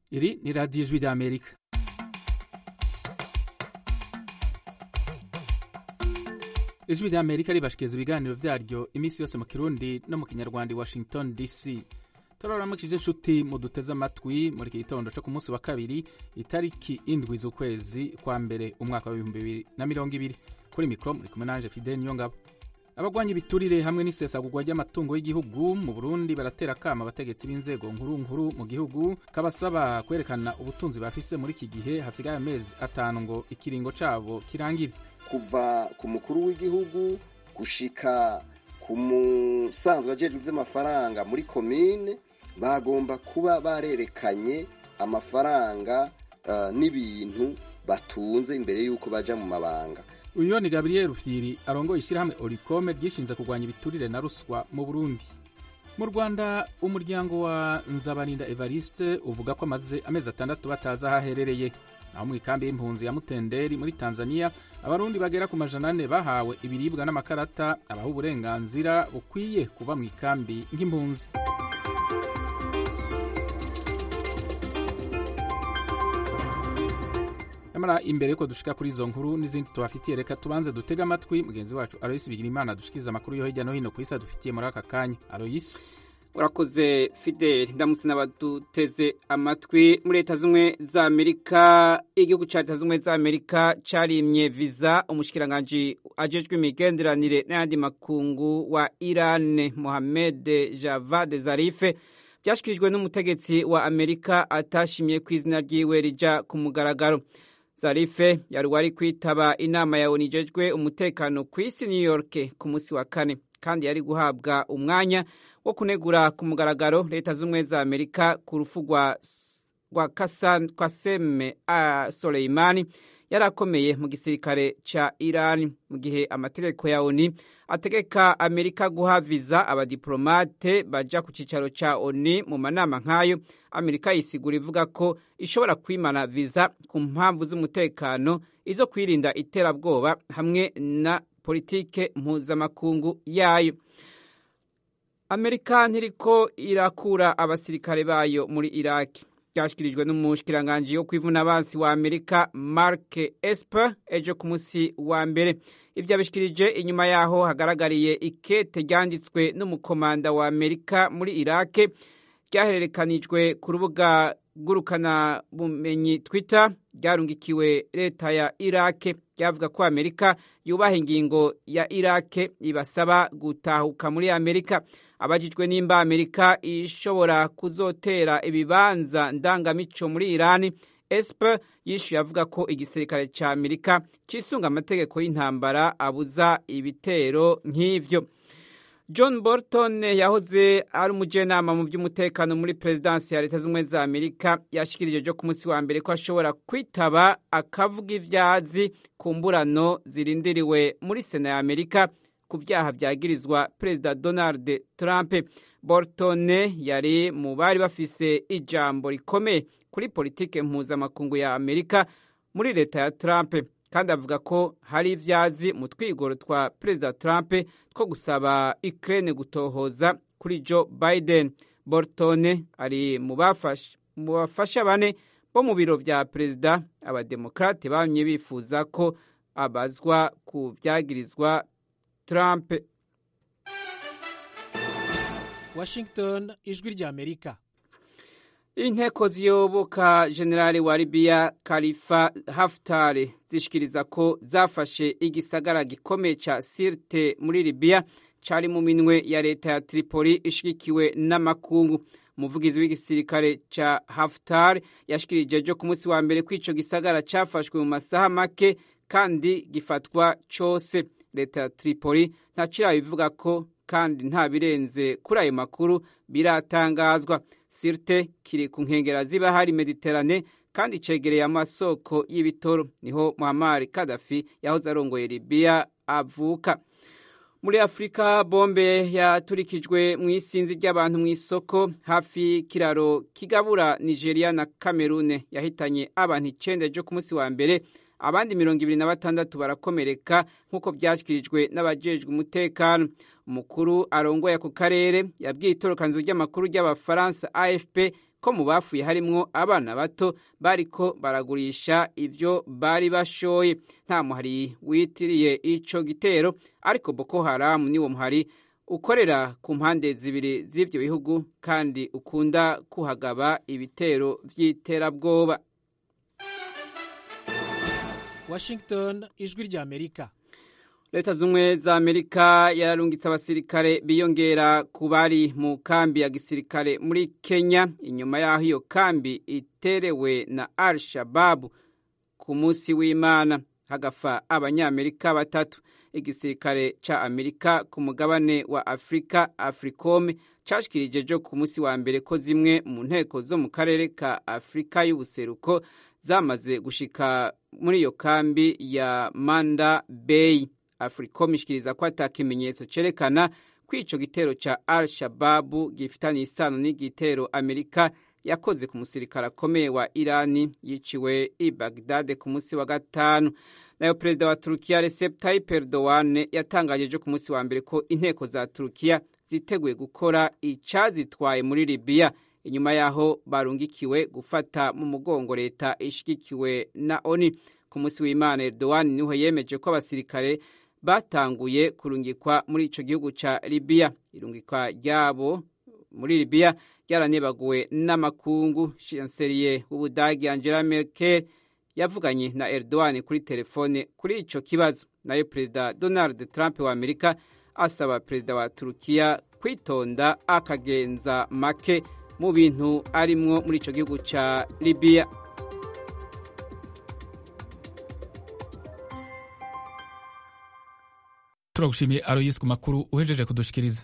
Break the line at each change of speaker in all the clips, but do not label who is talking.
Iri ni radiyo ijwi ry'Amerika. ijwi ry'Amerika ribashikiriza ibiganiro vyaryo iminsi yose mu kirundi no mu kinyarwanda i Washington DC. turaramukije inshuti muduteze amatwi muri iki gitondo co ku munsi wa kabiri itariki indwi z'ukwezi kwa mbere umwaka w'ibihumbi bibiri na mirongo ibiri kuri mikoro muri kumwe nanje Fidel Niyongabo abagwanya ibiturire hamwe n'isesagurwa ry'amatungo y'igihugu mu Burundi baratera kama abategetsi b'inzego nkuru nkuru mu gihugu kabasaba kwerekana ubutunzi bafise muri iki gihe hasigaye amezi atanu ngo ikiringo cabo kirangire
kuva ku mukuru w'igihugu gushika ku musanzwe ajejwe ivy'amafaranga muri komine bagomba kuba barerekanye amafaranga uh, n'ibintu batunze imbere y'uko baja mu mabanga
uyu ni gabriel rufyiri arongoye ishyirahamwe orikome ryishinze kurwanya ibiturire na ruswa mu burundi mu rwanda umuryango wa nzabarinda evariste uvuga ko amaze amezi atandatu batazi aho aherereye naho mu ikambi y'impunzi ya mutenderi muri tanzania abarundi bagera ku majana ane bahawe ibiribwa n'amakarata abaha uburenganzira bukwiye kuba mu ikambi nk'impunzi nyamara imbere yuko dushika kuri izo nkuru n'izindi tubafitiye reka tubanze dutege amatwi mugenzi wacu aroyisi bigira imana dushikiriza amakuru yo hirya no hino ku isi adufitiye muri aka kanya aroyisi
urakoze fideli ndamutse n'abaduteze amatwi muri leta z'ubumwe za amerika igihugu cya leta z'ubumwe za amerika cyarimye viza umushikiranganji ajejwe imigenderanire n'ayandi makungu wa irane mohamed javad zarife byashyikirijwe n'umutegetsi wa amerika atashimye ku izina ryiwe rija ku mugaragaro zarife yari wari kwitaba inama ya onijejwe umutekano ku isi new york ku munsi wa kane kandi yari guhabwa umwanya wo kunegura ku mugaragaro leta z'ubumwe za amerika ku rufu rwa kwaseme soleimani yari akomeye mu gisirikare ca iran mu gihe amategeko ya oni ategeka amerika guha viza abadiplomate baja ku cicaro ca oni mu manama nk'ayo amerika yisigura ivuga ko ishobora kwimana viza ku mpamvu z'umutekano izo kwirinda iterabwoba hamwe na politike mpuzamakungu yayo amerika ntiriko irakura abasirikare bayo muri iraki byashyikirijwe n'umushikiranganji wo kwivuna abansi wa amerika mark esper ejo ku munsi wa mbere ibyo abishikirije inyuma yaho hagaragariye ikete ryanditswe n'umukomanda wa amerika muri irake ryahererekanijwe ku rubuga ngurukana bumenyi twitter ryarungikiwe leta ya irake ryavuga ko amerika yubaha ingingo ya irake ibasaba gutahuka muri amerika abajijwe nimba amerika ishobora kuzotera ibibanza ndangamico muri irani esper yishyuye avuga ko igisirikare cya amerika cisunga amategeko y'intambara abuza ibitero nk'ivyo john bolton yahoze ari umujenama mu by'umutekano muri perezidansi ya leta z'ubumwe za amerika yashikirije jo ku munsi wa mbere ko ashobora kwitaba akavuga ivyazi ku mburano zirindiriwe muri sena ya amerika ku vyaha vyagirizwa perezida donald trump bolton yari mu bari bafise ijambo rikomeye kuri politike mpuzamakungu ya amerika muri leta ya trump kandi avuga ko hari ivyazi mu twigoro twa perezida trump two gusaba ukraine gutohoza kuri joe biden bolton ari mu bafasha bane bo mu biro vya perezida abademokrate bamye bifuza ko abazwa ku vyagirizwa trump
washington ijwi rya amerika
inteko ziyoboka generali wa libiya kalifa haftar zishikiriza ko zafashe igisagara gikomeye ca sirte muri libiya cari mu minwe ya leta ya tripoli ishigikiwe n'amakungu umuvugizi w'igisirikare ca haftar yashikirije jo ku munsi wa mbere ko ico gisagara cafashwe mu masaha make kandi gifatwa cose leta ya tripoli ntacirabivuga ko kandi nta birenze kuri ayo makuru biratangazwa sirte kiri ku nkengera z'ibahari mediterane kandi cegereye amasoko y'ibitoro niho muhammar kadafi yahoze arongoye libiya avuka muri afurika bombe yaturikijwe mu isinzi ry'abantu mu isoko hafi y'ikiraro kigabura nigeria na kamerune yahitanye abantu icenda ejo ku munsi wa mbere abandi mirongo ibiri na batandatu barakomereka nk'uko byashyikirijwe n'abajejwe umutekano umukuru arongoye ako karere yabwiye itorokanzo ry'amakuru ry'abafaransa afp ko mu bafuye harimwo abana bato bariko baragurisha ivyo bari bashoye nta muhari witiriye ico gitero ariko boko haramu niwo muhari ukorera ku mpande zibiri z'ivyo bihugu kandi ukunda kuhagaba ibitero vy'iterabwoba
washington ijwi rya amerika
leta z'ubumwe za amerika yararungitse abasirikare biyongera ku bari mu kambi ya gisirikare muri kenya inyuma y'aho iyo kambi iterewe na al shababu ku munsi w'imana hagafa abanyamerika batatu igisirikare ca amerika ku mugabane wa afurika africome cashikirije jo ku munsi wa mbere ko zimwe mu nteko zo mu karere ka afurika y'ubuseruko zamaze gushika muri iyo kambi ya manda bay africom ishikiriza ko ata kimenyetso cerekana ko ico gitero ca al shababu gifitanye isano n'igitero amerika yakoze ku musirikare akomeye wa irani yiciwe i bagdade ku munsi wa gatanu nayo perezida wa turukiya recep tayyip erdogan yatangaje ejo ku munsi wa mbere ko inteko za turukiya ziteguye gukora icazitwaye muri libiya inyuma y'aho barungikiwe gufata mu mugongo leta ishigikiwe na oni ku munsi w'imana erdogan niho yemeje ko abasirikare batanguye kurungikwa muri ico gihugu ca libiya irungikwa ryabo muri libiya ryaranebaguwe n'amakungu chancelier w'ubudagi angela merkel yavuganye na erdogan kuri telefone kuri ico kibazo nayo perezida donald trump wa amerika asaba perezida wa turukiya kwitonda akagenza make mu bintu arimwo muri ico gihugu ca libiya
turagushimiye aroyisi ku makuru uhejeje kudushikiriza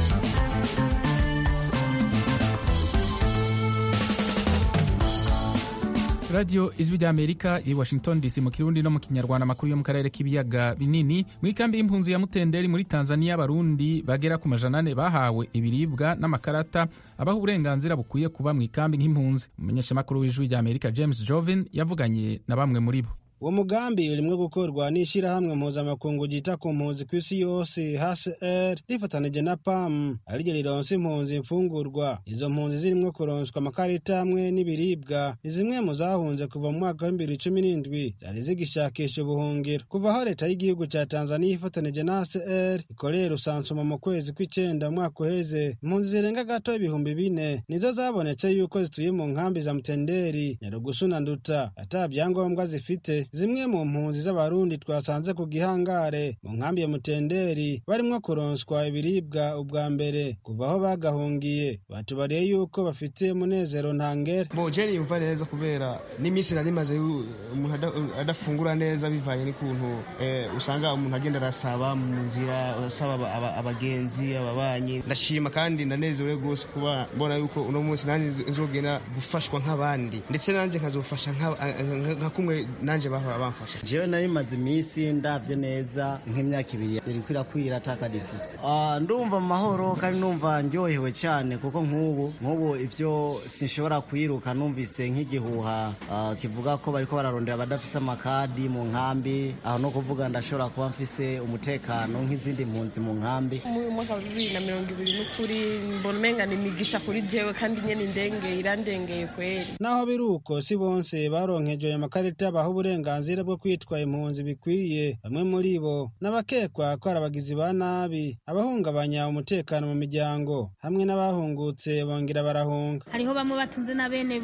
radiyo ijwi ry'amerika i washington dc mu kirundi no mu kinyarwanda amakuru yo mu karere k'ibiyaga binini mu ikambi y'impunzi ya mutenderi muri tanzania abarundi bagera ku majana ane bahawe ibiribwa n'amakarata abaha uburenganzira bukwiye kuba mu ikambi nk'impunzi umumenyeshamakuru w'ijwi ry'amerika james jovin yavuganye na bamwe muri bo
uwo mugambi urimwo gukorwa n'ishyirahamwe mpuzamakungu ryita ku mpunzi ku isi yose hcr rifatanije na pam ariryo rironsa impunzi imfungurwa izo mpunzi zirimwo kuronswa amakarita hamwe n'ibiribwa ni zimwe mu zahunze kuva mu mwaka w'ibibiri cumi n'indwi zari zigishakisha ubuhungiro kuva aho leta y'igihugu ca tanzaniya ifatanije na hcr ikorera usansuma mu kwezi kw'icenda umwaka uheze impunzi zirenga gato ibihumbi bine nizo zabonetse yuko zituye mu nkambi za mutenderi nyarugusu na nduta ata vyangombwa zifite zimwe mu mpunzi z'abarundi twasanze ku gihangare mu nkambi ya mutenderi barimwo kuronswa ibiribwa ubwa mbere kuva aho bagahungiye batubariye yuko bafite umunezero ntangere
bojeri yumva neza kubera n'iminsi nari maze umuntu adafungura neza bivanye n'ukuntu usanga umuntu agenda arasaba mu nzira asaba abagenzi ababanyi ndashima kandi ndanezerewe rwose kuba mbona yuko uno munsi nanjye nzogenda gufashwa nk'abandi ndetse nanjye nkazofasha nka kumwe nanjye bahora bamfasha
jewe nari maze iminsi ndavye neza nk'imyaka ibiri iriko irakwira ataka difise ndumva mu mahoro kandi numva ndyohewe cyane kuko nk'ubu nk'ubu ivyo sinshobora kwiruka numvise nk'igihuha kivuga ko bariko bararondera abadafise amakadi mu nkambi aho no kuvuga ndashobora kuba mfise umutekano nk'izindi mpunzi mu nkambi
mu mwaka wa bibiri na mirongo ibiri n'ukuri mbona umenga ni imigisha kuri jewe kandi nyene indengeye irandengeye kweri
naho biri uko si bonse baronkejwe ayo makarita baha uburenganzira bwo kwitwa impunzi bikwiye bamwe muri bo n'abakekwa ko ari abagizi ba nabi abahungabanya umutekano mu miryango hamwe n'abahungutse bongera barahunga
hariho bamwe batunze na bene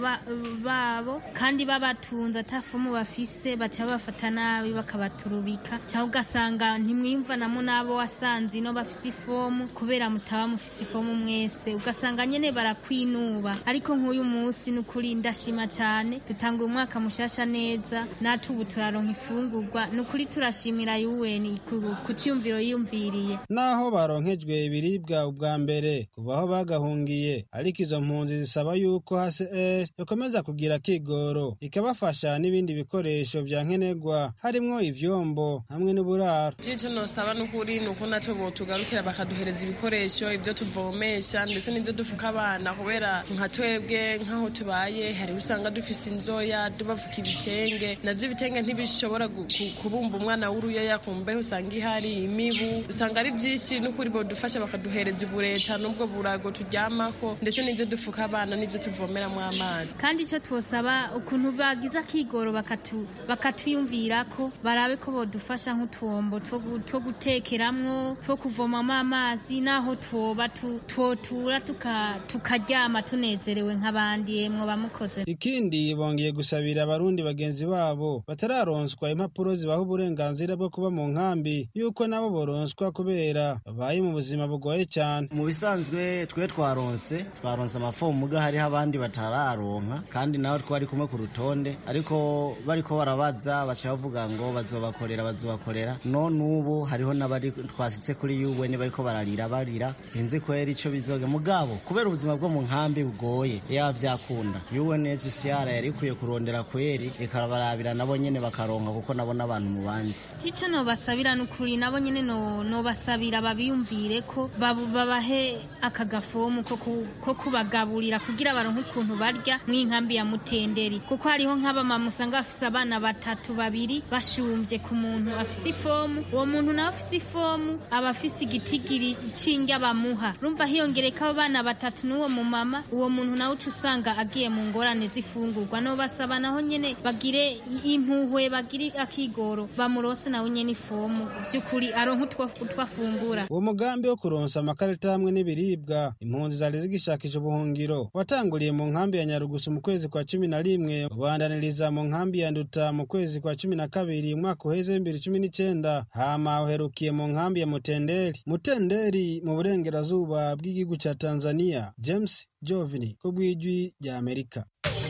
babo kandi babatunze atafumu bafise baca babafata nabi bakabaturubika cyangwa ugasanga ntimwiyumvanamo n'abo wasanze ino bafise ifomu kubera mutaba mufise ifomu mwese ugasanga nyene barakwinuba ariko nk'uyu munsi ni ukuri ndashima cyane dutanga umwaka mushasha neza natwe ubu turaronka ifungurwa ni ukuri turashimira UN ku cyumviro yiyumviriye
naho baronkejwe ibiribwa ubwa mbere kuva aho bagahungiye ariko izo mpunzi zisaba yuko HCR ikomeza kugira kigoro ikabafasha n'ibindi bikoresho vya nkenerwa harimwo ivyombo hamwe n'uburaro
icyo nosaba n'ukuri ni uko nacyo botugarukira bakaduhereza ibikoresho ibyo tuvomesha ndetse n'ibyo dufuka abana kubera nka twebwe nk'aho tubaye hari usanga dufise inzoya tubafuka ibitenge navyo ibitenge ntibishobora gu- ku- kubumba umwana w'uruyoya ku mbeho usanga ihari imibu usanga ari byinshi n'ukuri bodufasha bakaduhereza ibureta n'ubwo burago turyamako ndetse n'ibyo dufuka abana n'ibyo tuvomeramo amazi
kandi icyo twosaba ukuntu bagize akigoro bakatu- bakatwiyumvirako barabe ko bodufasha nk'utwombo two gu- two gutekeramwo two kuvomamo amazi n'aho twoba tu- twotura tuka- tukaryama tunezerewe nk'abandi yemwe bamukoze
ikindi bongeye gusabira abarundi bagenzi babo batararonswa impapuro zibaha uburenganzira bwo kuba mu nkambi yuko nabo boronswa kubera babaye mu buzima bugoye cyane
mu bisanzwe twe twaronse twaronse amafomu muga hariho abandi batararonka kandi nawe twari kumwe ku rutonde ariko bariko barabaza baca bavuga ngo bazobakorera bazobakorera none ubu hariho n'abari twasitse kuri UN bariko bararira barira sinzi kwera ico bizoga mugabo kubera ubuzima bwo mu nkambi bugoye yaba vyakunda UNHCR yari ikwiye kurondera kweri ikarabarabira nabo nyene bakaronka kuko nabo n'abantu mu bandi
icyo nobasabira ni ukuri nabo nyine no- nobasabira babiyumvire ko babu- babahe aka gafomu ko ku- ko kubagaburira kugira baronke ukuntu barya mu inkambi ya mutenderi kuko hariho nk'abamama usanga bafise abana batatu babiri bashumbye ku muntu afise ifomu uwo muntu nawe afise ifomu aba afise igitigiri c'indya bamuha rumva hiyongereka abo bana batatu n'uwo mumama uwo muntu nawe uca usanga agiye mu ngorane z'ifungurwa nobasaba naho nyene bagire impuhwe bagire akigoro bamurose nawe nyene ifomu vy'ukuri aronke utwo utwo afungura
uwo mugambi wo kuronsa amakarita hamwe n'ibiribwa impunzi zari zigishakisha ubuhungiro watanguriye mu nkambi ya nyarugusu mu kwezi kwa cumi na rimwe ubandaniriza mu nkambi ya nduta mu kwezi kwa cumi na kabiri umwaka uheze w'ibibiri cumi n'icenda hama uherukiye mu nkambi ya mutenderi mutenderi mu burengerazuba bw'igihugu ca tanzania james jovini ku bw'ijwi rya amerika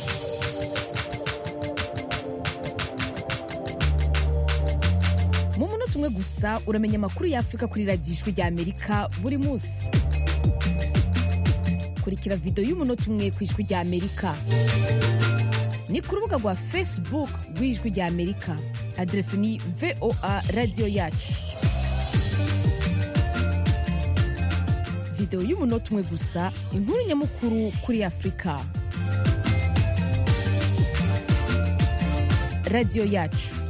mu munota umwe gusa uramenya amakuru y'afurika kuri radiyo ijwi rya amerika buri munsi kurikira videwo y'umunota umwe ku ijwi rya amerika ni ku rubuga rwa facebook rw'ijwi rya amerika aderesi ni voa radiyo yacu videwo y'umunota umwe gusa inkuru nyamukuru kuri afurika radiyo yacu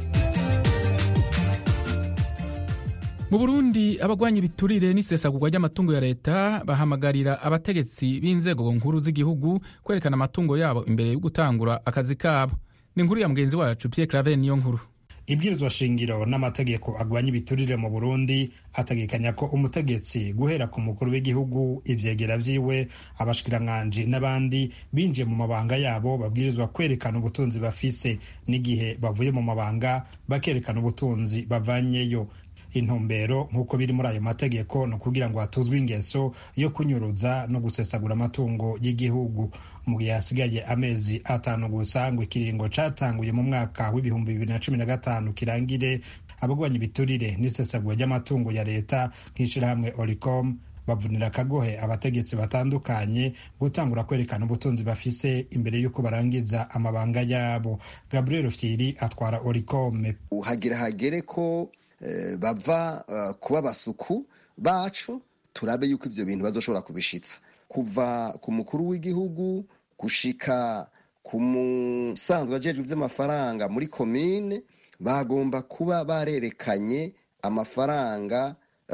mu burundi abagwanya ibiturire n'isesagurwa ry'amatungo ya leta bahamagarira abategetsi b'inzego nkuru z'igihugu kwerekana amatungo yabo imbere yo gutangura akazi kabo ni inkuru ya mugenzi wacu pierre claver niyo nkuru
ibwirizwa shingiro n'amategeko agwanya ibiturire mu burundi ategekanya ko umutegetsi guhera ku mukuru w'igihugu ivyegera vyiwe abashikiranganji n'abandi binjiye mu mabanga yabo babwirizwa kwerekana ubutunzi bafise n'igihe bavuye mu mabanga bakerekana ubutunzi bavanyeyo intumbero nk'uko biri muri ayo mategeko ni ukugira ngo hatuzwe ingeso yo kunyuruza no gusesagura amatungo y'igihugu mu gihe hasigaye amezi atanu gusa ngo ikiringo catanguye mu mwaka w'ibihumbi bibiri na cumi na gatanu kirangire abagwanya ibiturire n'isesagura ry'amatungo ya leta nk'ishirahamwe oricom bavunira akagohe abategetsi batandukanye gutangura kwerekana ubutunzi bafise imbere y'uko barangiza amabanga yabo gabriel fyiri atwara oricome
hagira hagere ko bava kuba abasuku bacu turabe yuko ibyo bintu bazoshobora kubishitsa kuva ku mukuru w'igihugu gushika ku musanzwe ajejwe iby'amafaranga muri komine bagomba kuba barerekanye amafaranga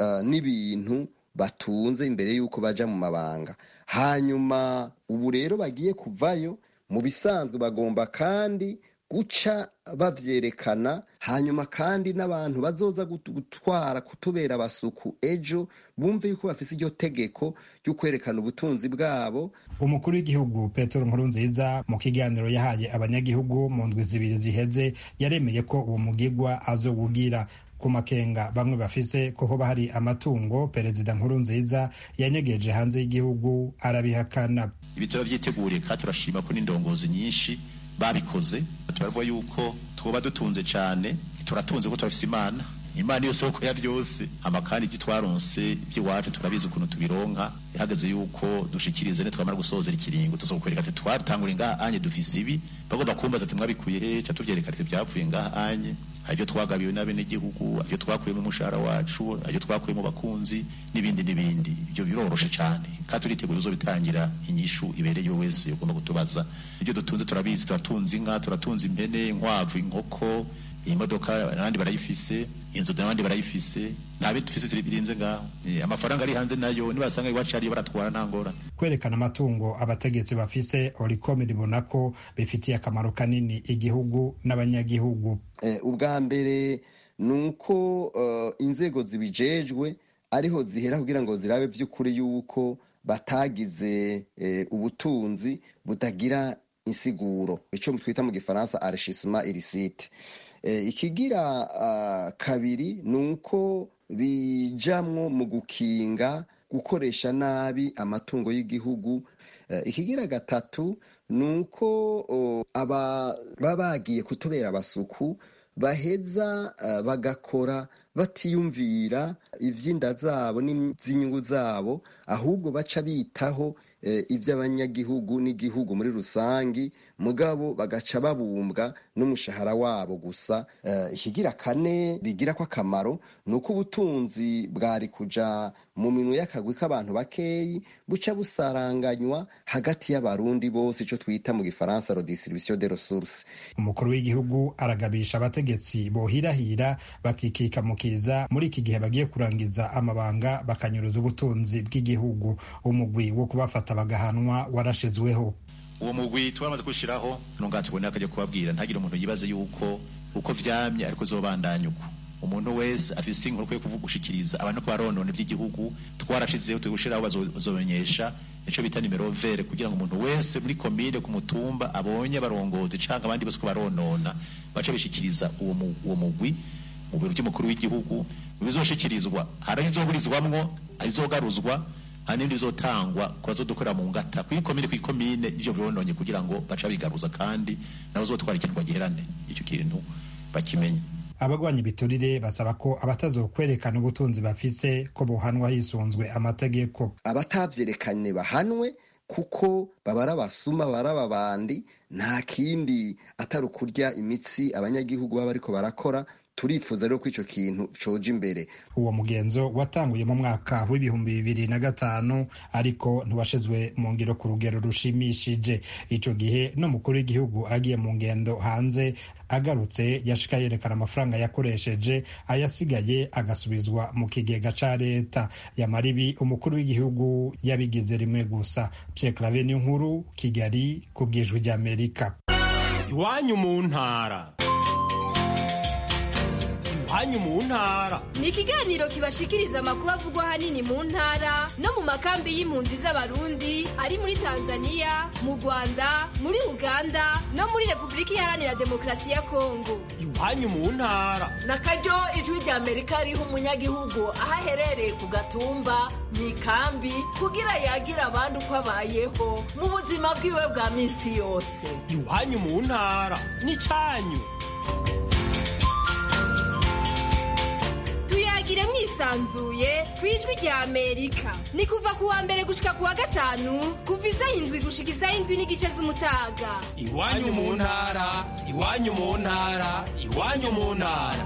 n'ibintu batunze imbere y'uko baja mu mabanga hanyuma ubu rero bagiye kuvayo mu bisanzwe bagomba kandi guca bavyerekana hanyuma kandi n'abantu bazoza gutwara kutubera abasuku ejo bumve yuko bafise iryo tegeko ryo kwerekana ubutunzi bwabo
umukuru w'igihugu petero nkurunziza mu kiganiro yahaye abanyagihugu mu ndwi zibiri ziheze yaremeye ko uwo mugigwa azowugira ku makenga bamwe bafise ko hoba hari amatungo perezida nkurunziza yanyegeje hanze y'igihugu arabihakana
ibi turabyiteguriye kandi turashima ko n'indongozi nyinshi babikoze turavuga yuko twoba dutunze cyane turatunze ko turafise imana imana iyo soko ya byose hama kandi ibyo twaronse iby'iwacu turabizi ukuntu tubironka ihagaze yuko dushikirize ne twamara gusozera ikiringo tuzokwereka ati twatangura ngaha anye dufise ibi bagomba kumbaza ati mwabikuye he ca tuvyereka ati byapfuye ngaha anye harivyo twagabiwe n'abenegihugu harivyo twakuye mu mushahara wacu harivyo twakuye mu bakunzi n'ibindi n'ibindi ibyo biroroshe cane kandi turiteguye uzobitangira inyishu ibereye wese ugomba kutubaza ibyo dutunze turabizi turatunze inka turatunze impene inkwavu inkoko imodoka abandi barayifise inzu n'abandi barayifise nta bintu dufise turi birinze ngaho amafaranga ari hanze nayo nibasanga iwacu ariyo baratwara nta ngorane
kwerekana amatungo abategetsi bafise oricom ribona ko bifitiye akamaro kanini igihugu n'abanyagihugu
ubwa mbere ni uko inzego zibijejwe ariho zihera kugira ngo zirabe by'ukuri yuko batagize ubutunzi butagira insiguro icyo twita mu gifaransa arishishima irisite ikigira kabiri ni uko bijamwo mu gukinga gukoresha nabi amatungo y'igihugu ikigira gatatu ni uko baba bagiye kutubera abasuku baheza bagakora batiyumvira iby'inda zabo n'iby'inyungu zabo ahubwo baca bitaho iby'abanyagihugu n'igihugu muri rusange mugabo bagaca babumbwa n'umushahara wabo gusa ikigira kane bigira ko akamaro ni uko ubutunzi bwari kuja mu minwe y'akagwi k'abantu bakeyi buca busaranganywa hagati y'abarundi bose icyo twita mu gifaransa redistribution de ressources
umukuru w'igihugu aragabisha abategetsi bohirahira bakikikamukiza muri iki gihe bagiye kurangiza amabanga bakanyuruza ubutunzi bw'igihugu umugwi wo kubafata bagahanwa warashizweho
uwo mugwi twamaze kushiraho nunga tubone akajya kubabwira ntagire umuntu yibaze yuko uko vyamye ariko zobandanya uko umuntu wese afise inkuru kwiye kuvuga gushikiriza abantu ko baronone by'igihugu twarashizeho turi gushiraho bazomenyesha ico bita nimero vere kugira ngo umuntu wese muri komine ku mutumba abonye barongozi canke abandi bose ko baronona baca bishikiriza uwo uwo mugwi mu biro by'umukuru w'igihugu bizoshikirizwa hari izoburizwamwo izogaruzwa hari n'ibindi bizotangwa ku bazodukorera mu ngata kuri komine kuri komine ivyo birononye kugira ngo baca bigaruza kandi nabo zotwara ikintu bagiherane icyo kintu bakimenye
abagwanya ibiturire basaba ko abatazokwerekana ubutunzi bafise ko bohanwa hisunzwe amategeko
abatavyerekanye bahanwe kuko babara abasuma babara ababandi nta kindi atari ukurya imitsi abanyagihugu baba bariko barakora turifuza rero ko icyo kintu coja imbere
uwo mugenzo watanguye mu mwaka w'ibihumbi bibiri na gatanu ariko ntiwashizwe mu ngiro ku rugero rushimishije ico gihe n'umukuru w'igihugu agiye mu ngendo hanze agarutse yashika yerekana amafaranga yakoresheje ayasigaye agasubizwa mu kigega ca leta yamara ibi umukuru w'igihugu yabigize rimwe gusa Pierre Claver nkuru Kigali ku bwijwi ry'Amerika
iwanyu mu ntara iwanyu mu ntara
ni ikiganiro kibashikiriza amakuru avugwa ahanini mu ntara no mu makambi y'impunzi z'abarundi ari muri tanzania mu rwanda muri uganda no muri repubulika iharanira demokarasi ya kongo
iwanyu mu ntara
na karyo ijwi rya amerika riha umunyagihugu aho aherereye ku gatumba mu ikambi kugira yagira abandi uko abayeho mu buzima bwiwe bwa minsi yose
iwanyu mu ntara ni cyanyu
tuyagire mwisanzuye ku ijwi rya amerika ni kuva ku wa mbere gushika ku wa gatanu kuva isaha indwi gushika isaha indwi n'igice z'umutaga
iwanyu mu ntara iwanyu mu ntara iwanyu mu ntara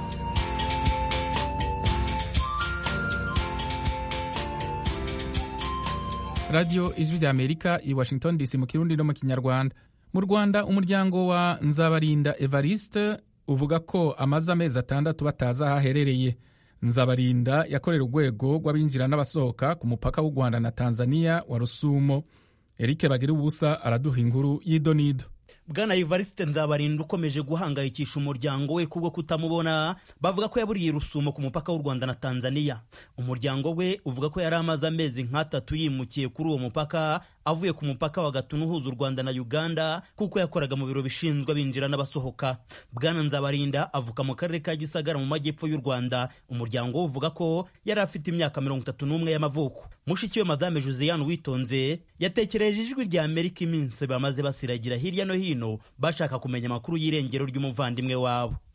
radiyo ijwi rya amerika i washington dc mu kirundi no mu kinyarwanda mu rwanda umuryango wa nzabarinda evariste uvuga ko amaze amezi atandatu batazi aho aherereye nzabarinda yakorera urwego rw'abinjira n'abasohoka ku mupaka w'u rwanda na tanzania wa rusumo eric bagira ubusa araduha inkuru y'idonido
bwana Evariste nzabarinda ukomeje guhangayikisha umuryango we kubwo kutamubona bavuga ko yaburiye rusumo ku mupaka w'u rwanda na tanzania umuryango we uvuga ko yari amaze amezi nk'atatu yimukiye kuri uwo mupaka avuye ku mupaka wa gatunu uhuza u rwanda na uganda kuko yakoraga mu biro bishinzwe abinjira n'abasohoka bwana nzabarinda avuka mu karere ka gisagara mu majyepfo y'u rwanda umuryango we uvuga ko yari afite imyaka mirongo itatu n'umwe y'amavuko mushiki we madame josiane witonze yatekereje ijwi rya amerika iminsi bamaze basiragira hirya no hino bashaka kumenya amakuru y'irengero ry'umuvandimwe wabo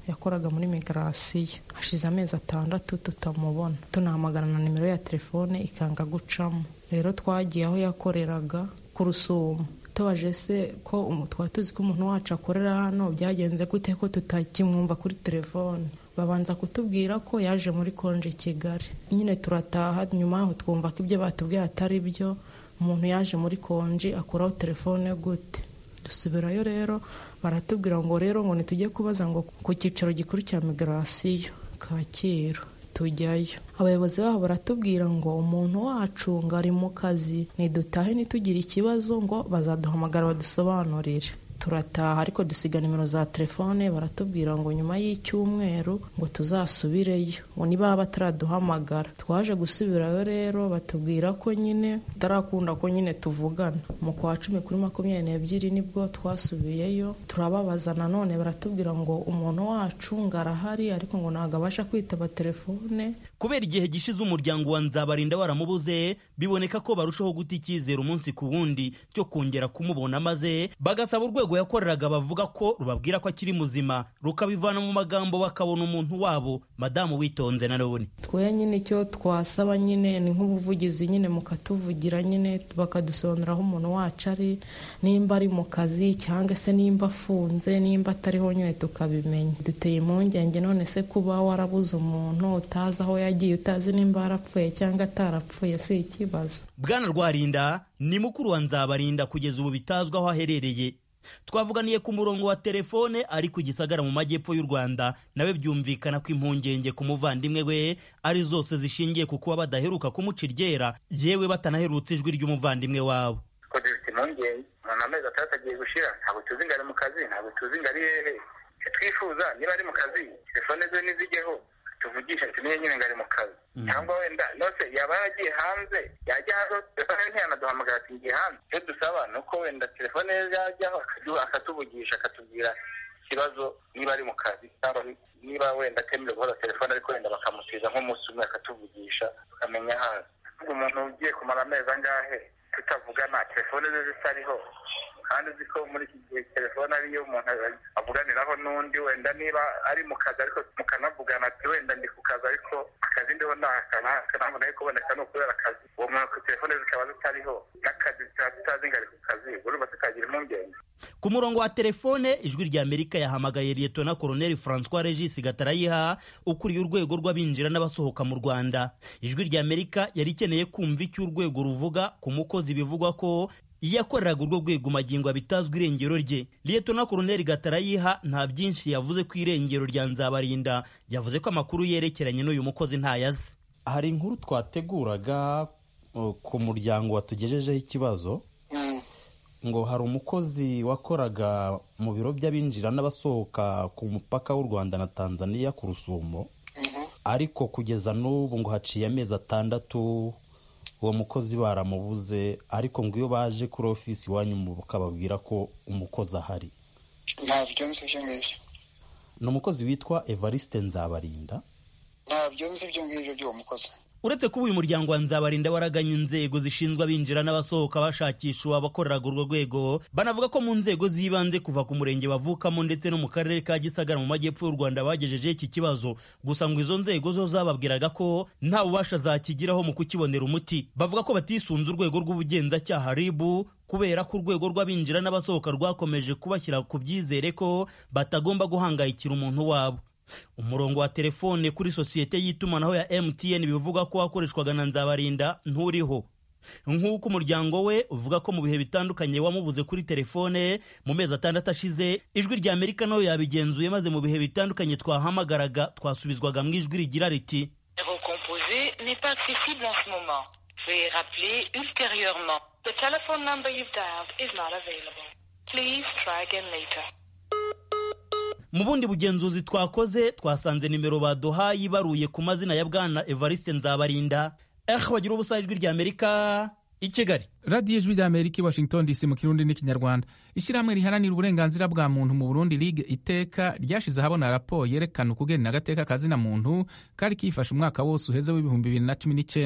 yakoraga muri migarasiyo hashize amezi atandatu tutamubona tunahamagara na nimero ya telefone ikanga gucamo rero twagiye aho yakoreraga ku rusumo tubaje se ko twaba tuzi ko umuntu wacu akorera hano byagenze gute ko tutakimwumva kuri telefone babanza kutubwira ko yaje muri konje kigali nyine turataha nyuma yaho twumva ko ibyo batubwiye atari byo umuntu yaje muri konji akuraho telefone gute dusubirayo rero baratubwira ngo rero ngo ntitujye kubaza ngo ku cyicaro gikuru cya migarasiyo kacyiru tujyayo abayobozi baho baratubwira ngo umuntu wacu ngo ari mu kazi nidutahe ntitugire ikibazo ngo bazaduhamagara badusobanurire turataha ariko dusiga nimero za telefone baratubwira ngo nyuma y'icyumweru ngo tuzasubireyo ngo niba bataraduhamagara twaje gusubirayo rero batubwira ko nyine tutarakunda ko nyine tuvugana mu kwa cumi kuri makumyabiri n'ebyiri nibwo twasubiyeyo turababaza nanone baratubwira ngo umuntu wacu ngo arahari ariko ngo ntabwo abasha kwitaba telefone
kubera igihe gishize umuryango wa nzabarinda waramubuze biboneka ko barushaho guta icyizere umunsi ku wundi cyo kongera kumubona maze bagasaba urwego yakoreraga bavuga ko rubabwira ko akiri muzima rukabivana mu magambo bakabona umuntu wabo madamu witonze na none
twe nyine icyo twasaba nyine ni nk'ubuvugizi nyine mukatuvugira nyine bakadusobanurira aho umuntu wacu ari nimba ari mu kazi cyangwa se nimba afunze nimba atariho nyine tukabimenya duteye impungenge none se kuba warabuze umuntu utazi aho yagiye utazi nimba yarapfuye cyangwa atarapfuye si ikibazo
bwana rwarinda ni mukuru wa nzabarinda kugeza ubu bitazwi aho aherereye twavuganiye ku murongo wa telefone ari ku gisagara mu majyepfo y'u rwanda nawe byumvikana ko impungenge ku muvandimwe we ari zose zishingiye ku kuba badaheruka kumuca iryera yewe batanaherutse ijwi ry'umuvandimwe wabo
ko dufite impungenge umuntu amezi atandatu agiye gushira ntabwo tuzi ngo ari mu kazi ntabwo tuzi ngo ari hehe icyo twifuza niba ari mu kazi telefone ze nizijyeho tuvugisha tumenye nyine ngo ari mu kazi cyangwa wenda nose yaba yaragiye hanze yajya hanze telefone ye ntiyanaduhamagara ati ngiye hanze icyo dusaba ni uko wenda telefone ye yajyaho akatuvugisha akatubwira ikibazo niba ari mu kazi cyangwa niba wenda atemerewe guhora telefone ariko wenda bakamutiza nk'umunsi umwe akatuvugisha tukamenya hazi umuntu ugiye kumara amezi angahe tutavugana telefone ze zitariho kandi uzi ko muri iki gihe telefone ariyo umuntu avuganiraho n'undi wenda niba ari mu kazi ariko mukanavugana ati wenda ndi ku kazi ariko akazi ndiho ntabwo nayo kuboneka ni ukubera akazi uwo muntu telefone zikaba zitariho n'akazi tutazi ngo ari ku kazi urumva tukagira impungenge
ku murongo wa telefone ijwi rya amerika yahamagaye liyetona koroneli francois regis gatarayiha ukuriye urwego rw'abinjira n'abasohoka mu rwanda ijwi rya amerika yari ikeneye kumva icyo urwego ruvuga ku mukozi bivugwa ko yakoreraga urwo rwego magingo bitazwi irengero rye liyetona koroneli gatarayiha nta byinshi yavuze ku irengero rya nzabarinda yavuze ko amakuru yerekeranye n'uyu mukozi ntayazi
hari inkuru twateguraga ku muryango watugejejeho ikibazo ngo hari umukozi wakoraga mu biro by'abinjira n'abasohoka ku mupaka w'u rwanda na tanzania ku rusumo ariko kugeza n'ubu ngo haciye amezi atandatu uwo mukozi baramubuze ariko ngo iyo baje kuri ofisi iwanyu bakababwira ko umukozi ahari
ntabyo nzi ibyo ngibyo
ni umukozi witwa evariste nzabarinda
ntabyo nzi ibyo ngibyo by'uwo mukozi
uretse kuba uyu muryango wa nzabarinda waraganye inzego zishinzwe abinjira n'abasohoka bashakisha abakoreraga urwo rwego banavuga ko mu nzego z'ibanze kuva ku murenge bavukamo ndetse no mu karere ka gisagara mu majyepfo y'u rwanda bagejejeho iki kibazo gusa ngo izo nzego zo zababwiraga ko nta bubasha zakigiraho mu kukibonera umuti bavuga ko batisunze urwego rw'ubugenzacyaha ribu kubera ko urwego rw'abinjira n'abasohoka rwakomeje kubashyira ku byizere ko batagomba guhangayikira umuntu wabo umurongo wa telefone kuri sosiyete y'itumanaho ya mtn bivuga ko wakoreshwaga na nzabarinda nturiho nk'uko umuryango we uvuga ko mu bihe bitandukanye wamubuze kuri telefone mu mezi atandatu ashize ijwi rya amerika nayo yabigenzuye maze mu bihe bitandukanye twahamagaraga twasubizwaga mu ijwi rigira riti mu bundi bugenzuzi twakoze twasanze nimero baduhaye ibaruye ku mazina ya bwana evariste nzabarinda eh bagira ubusa ijwi rya amerika i kigali
radiyo ijwi rya amerika i washington dc mu kirundi n'ikinyarwanda ishyirahamwe riharanira uburenganzira bwa muntu mu burundi ligue iteka ryashize ahabona raporo yerekana ukugena agateka kazina muntu kari kifashe umwaka wose uheze w'ibihumbi bibiri na cumi n'icyenda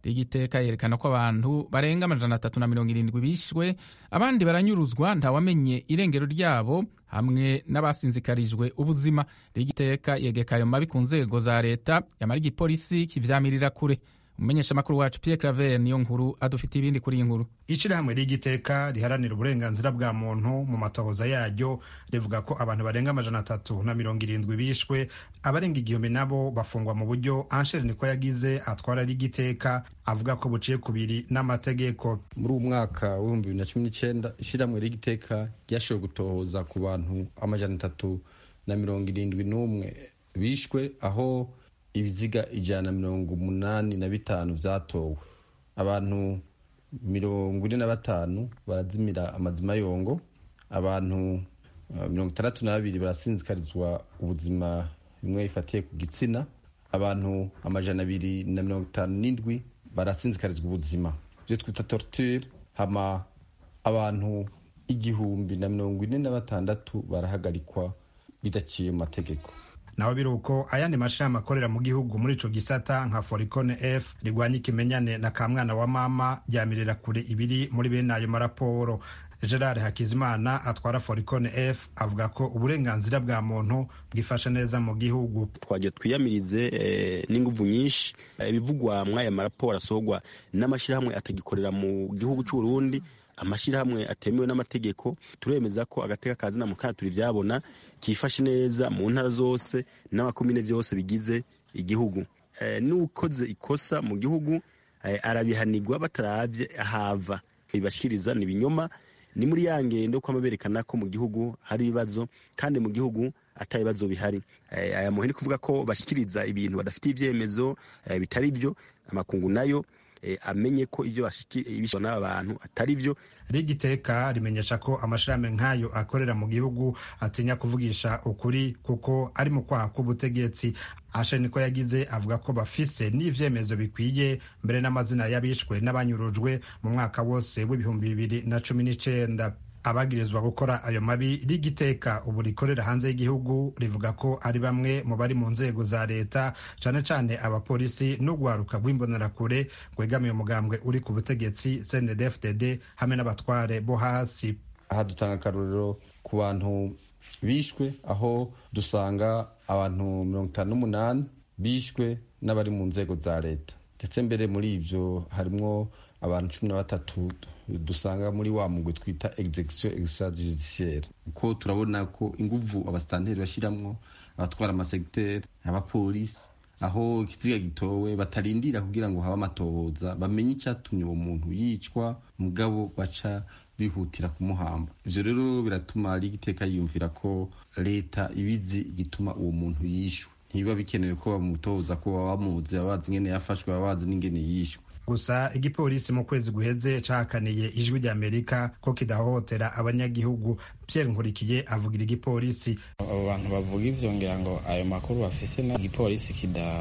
rigiteka yerekana ko abantu barenga amajana atatu na mirongo irindwi bishwe abandi baranyuruzwa ntawamenye irengero ryabo hamwe n'abasinzikarijwe ubuzima rigiteka yegeka ayo mabi ku nzego za leta yamara igipolisi kivyamirira kure umumenyeshamakuru wacu Pierre Claver niyo nkuru adufite ibindi kuri iyi nkuru
ishirahamwe ry'igiteka riharanira uburenganzira bwa muntu mu matohoza yaryo rivuga ko abantu barenga amajana atatu na mirongo irindwi bishwe abarenga igihumbi nabo bafungwa mu buryo Anshere niko yagize atwara rigiteka avuga ko buciye kubiri n'amategeko
muri uwo mwaka w'ibihumbi bibiri na cumi n'icyenda ishirahamwe ry'igiteka ryashoboye gutohoza ku bantu amajana atatu na mirongo irindwi n'umwe bishwe aho ibiziga ijana na mirongo umunani na bitanu byatowe abantu mirongo ine na batanu barazimira amazima yongo abantu mirongo itandatu na babiri barasinzikarizwa ubuzima bimwe bifatiye ku gitsina abantu amajana abiri na mirongo itanu n'indwi barasinzikarizwa ubuzima ibyo twita torture hama abantu igihumbi na mirongo ine na batandatu barahagarikwa bidaciye mu mategeko
naho biri uko ayandi mashami akorera mu gihugu muri ico gisata nka foricone f rigwanya ikimenyane na kamwana wa mama ryamirira kure ibiri muri bene ayo maraporo gerard hakizimana atwara foricone f avuga ko uburenganzira bwa muntu bwifashe neza mu gihugu
twagiye twiyamirize n'inguvu nyinshi ibivugwa mw'aya maraporo asorwa n'amashyirahamwe atagikorera mu gihugu cy'u Burundi amashyirahamwe atemewe n'amategeko turemeza ko agateka kazina mu kana turi byabona kifashe neza mu ntara zose n'amakomine byose bigize igihugu n'ukoze ikosa mu gihugu arabihanirwa batarabye ahava bibashikiriza ni ibinyoma ni muri ya ngendo ko berekana ko mu gihugu hari ibibazo kandi mu gihugu atari ibibazo bihari aya muhini kuvuga ko bashyikiriza ibintu badafitiye ibyemezo bitari byo amakungu nayo amenye ko ibyo bishyura n'aba bantu atari byo
rigiteka rimenyesha ko amashirahamwe nk'ayo akorera mu gihugu atinya kuvugisha ukuri kuko ari mu kwaha k'ubutegetsi ashe niko yagize avuga ko bafise n'ivyemezo bikwiye mbere n'amazina y'abishwe n'abanyurujwe mu mwaka wose w'ibihumbi bibiri na cumi n'icenda abagirizwa gukora ayo mabi rigiteka ubu rikorera hanze y'igihugu rivuga ko ari bamwe mu bari mu nzego za leta cane cane abapolisi n'urwaruka rw'imbonerakure rwegamiye umugambwe uri ku butegetsi cndfdd hamwe n'abatware bo hasi
aha dutanga akarorero ku bantu bishwe aho dusanga abantu mirongo itanu n'umunani bishwe n'abari mu nzego za leta ndetse mbere muri ivyo harimwo abantu cumi na batatu dusanga muri wa mugwi twita execution extrajudiciaire kuko turabona ko inguvu abasitanteri bashiramwo abatwara amasegiteri abapolisi aho ikiziga gitowe batarindira kugira ngo habe amatohoza bamenye icyatumye uwo muntu yicwa mugabo baca bihutira kumuhamba ivyo rero biratuma rigiteka yiyumvira ko leta ibizi igituma uwo muntu yishwe ntibiba bikenewe ko bamutoza ko baba bamuzi baba bazi ingene yafashwe baba bazi n'ingene yishwe
gusa igipolisi mu kwezi guheze cahakaniye ijwi ry'amerika ko kidahohotera abanyagihugu pierre nkurikiye avugira igipolisi
abo bantu bavuga ivyo ngira ngo ayo makuru bafise na igipolisi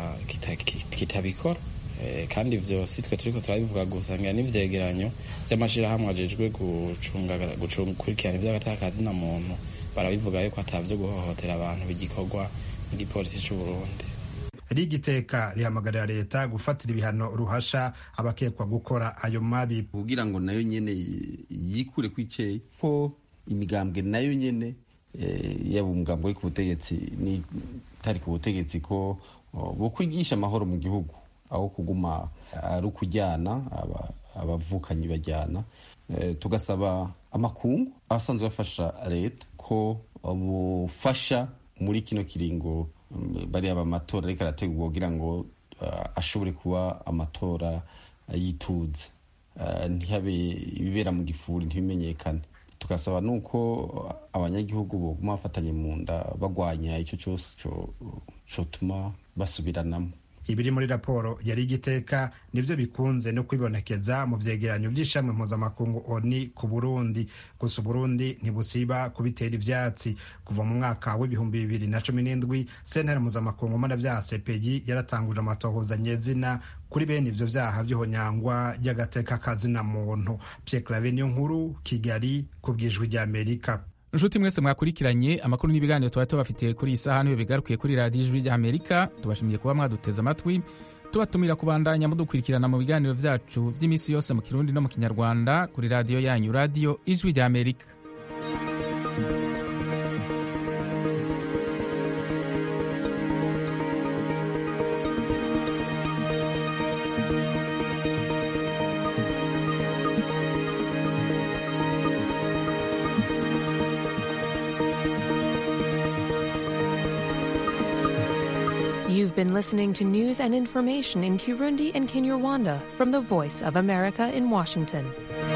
kitabikora kandi ivyo si twe turiko turabivuga gusa ngira n'ivyegeranyo vy'amashirahamwe ajejwe gukurikirana ivy'agatakazi na muntu barabivuga yuko atavyo guhohotera abantu bigikorwa mu gipolisi c'uburundi
rigiteka rihamagarira leta gufatira ibihano ruhasha abakekwa gukora ayo mabi
kugira ngo nayo nyene yikure kwiceye ko imigambwe nayo nyene yaba umugambwe uri ku butegetsi n'itari ku butegetsi ko bo kwigisha amahoro mu gihugu aho kuguma ari ukujyana abavukanyi bajyana tugasaba amakungu abasanzwe bafasha leta ko bufasha muri kino kiringo bariya amatora ariko arategurwa kugira ngo ashobore kuba amatora yituze ntihabe ibibera mu gifuri ntibimenyekane tugasaba nuko abanyagihugu boguma bafatanye mu nda bagwanya icyo cyose cyotuma basubiranamo
ibiri muri raporo yari igiteka nibyo bikunze no kwibonekeza mu byegeranyo by'ishami mpuzamakungu oni ku burundi gusa uburundi ntibusiba kubitera ivyatsi kuva mu mwaka w'ibihumbi bibiri na cumi n'indwi sentare mpuzamakungu mpanavyaha cpg yaratanguje amatohoza nyezina kuri bene ivyo vyaha vy'ihonyangwa ry'agateka kazina muntu pierre clave niyo nkuru kigali ku bwijwi ry'amerika
nshuti mwese mwakurikiranye amakuru n'ibiganiro twari tubafitiye kuri iyi saha niyo bigarukiye kuri radiyo ijwi ry'amerika tubashimiye kuba mwaduteze amatwi tubatumira kubandanya mudukurikirana mu biganiro vyacu vy'iminsi yose mu kirundi no mu kinyarwanda kuri radiyo yanyu radiyo ijwi rya amerika
You've been listening to news and information in Kirundi and Kinyarwanda from the Voice of America in Washington.